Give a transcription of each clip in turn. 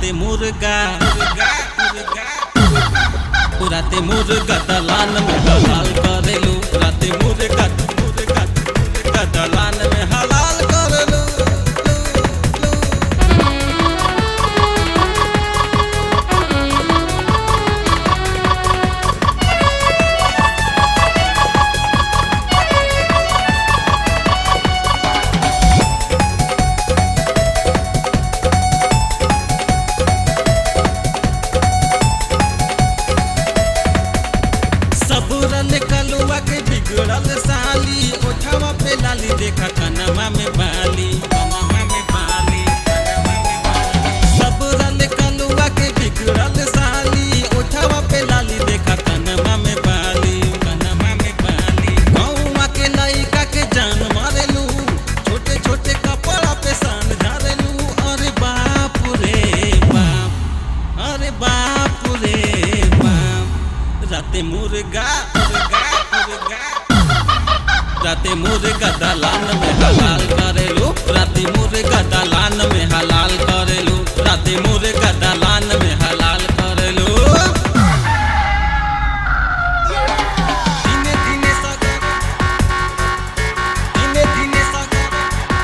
राते मुर्गा राते मुर्गा दलान में हलाल करेलू राते मुर्गा मुर्गा मुर्गा दलान में हलाल करेलू सबूरन कलुआ के बिगड़ल साली ओठवा पे लाली देखा कनमा में बाली कनमा में बाली कनमा में बाली सबूरन कलुआ के बिगड़ल साली ओठवा पे लाली देखा कनमा में बाली कनमा में बाली गौवा के लइका के जान मारेलू छोटे छोटे कपड़ा पे सान झारेलू अरे बाप रे बाप अरे बाप रे बाप राते मुर्गा मुर्गा मुर्गा राते मुर्गा दलान में हलाल करेलू राते मुर्गा दलान में हलाल करेलू राते मुर्गा दलान में हलाल करेलू धीमे धीमे सगर धीमे धीमे सगर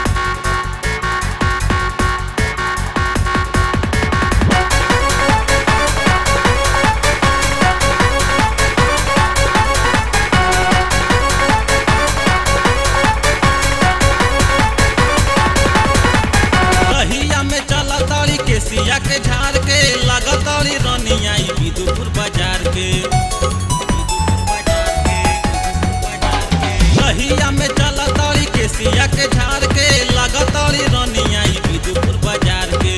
रहिया में चला ताड़ी के सिया के झाड़ के लगा ताड़ी रनिया ई विदुपुर बाजार के रहिया में चला ताड़ी के सिया के झाड़ के लगा ताड़ी रनिया ई विदुपुर बाजार के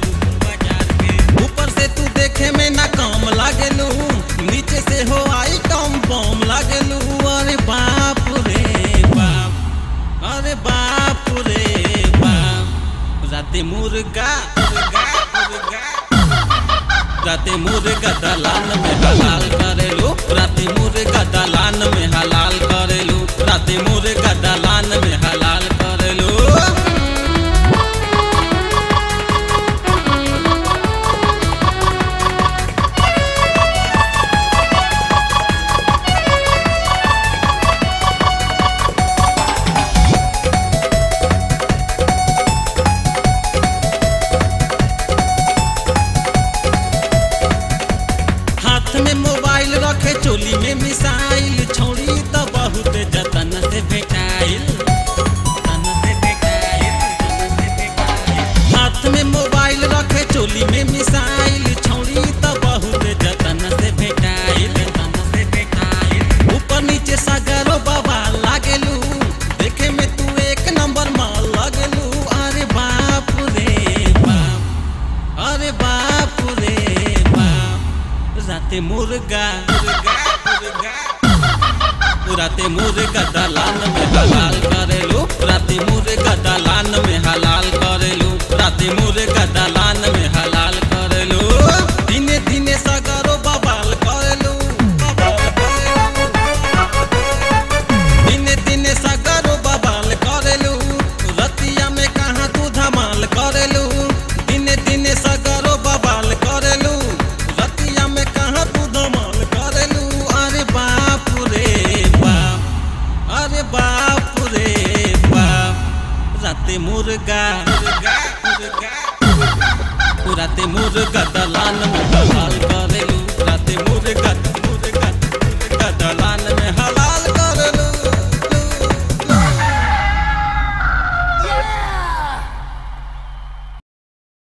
ऊपर से तू देखे में ना कम लागेलू नीचे से हो आई कम बम लागेलू अरे बाप रे बाप अरे बाप रे बाप राते मुर्गा मुर्गा मुर्गा राते मुर्गा दलान में हलाल करेलू राते मुर्गा दलान में हलाल करेलू राते मुर्गा दलान में हलाल करेलू हाथ में मोबाइल रखे चोली में मिसाइल छोड़ी तो बहुत जतन से भेटाइल जतन से भेटाइल, जतन से भेटाइल। हाथ में मोबाइल रखे चोली में मिसाइल छोड़ी तो बहुत जतन से भेटाइल जतन से भेटाइल ऊपर नीचे सागरो बाबा लागेलू देखे में तू एक नंबर माल लागेलू अरे बाप रे बाप अरे बाप रे बाप राते मुर्गा मुर्गा मुर्गा राते मुर्गा दलान में हलाल करेलू राते मुर्गा दलान में हलाल करेलू राते मुर्गा दलान में हलाल करेलू दिने दिने सगरो बवाल करेलू बवाल करेलू। दिने दिने सगरो बवाल करेलू रतिया में कहाँ तू धमाल करेलू दिने दिने सगरो बवाल करेलू रतिया में कहाँ तू धमाल करेलू अरे बाप रे बाप अरे बाप रे बाप राते मुर्गा मुर्गा मुर्गा राते मुर्गा दलान में हलाल करेलू राते मुर्गा मुर्गा मुर्गा दलान में